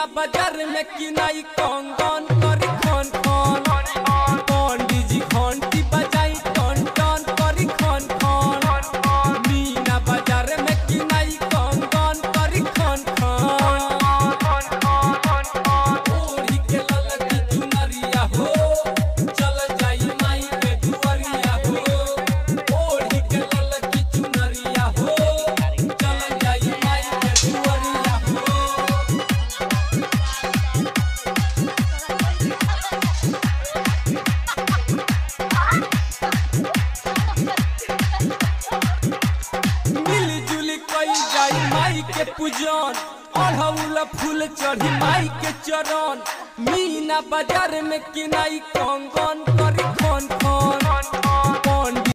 मीना बाजार में किनाई कंगन करी खन खन पंडित जी घंटी बजाई टन टन करी खन खन मीना बाजार में किनाई कंगन करी खन खन ओढ़ी के ललकी चुनरिया हो चल जाई माई के दुआरिया हो ओढ़ी के ललकी चुनरिया हो चल जाई माई के दुआरिया हो मिली जुली कई जाई माई के पूजन अढ़ौल फूल चढ़ी माई के चरण मीना बाजार में किनाई कंगन करी खन खन पंडित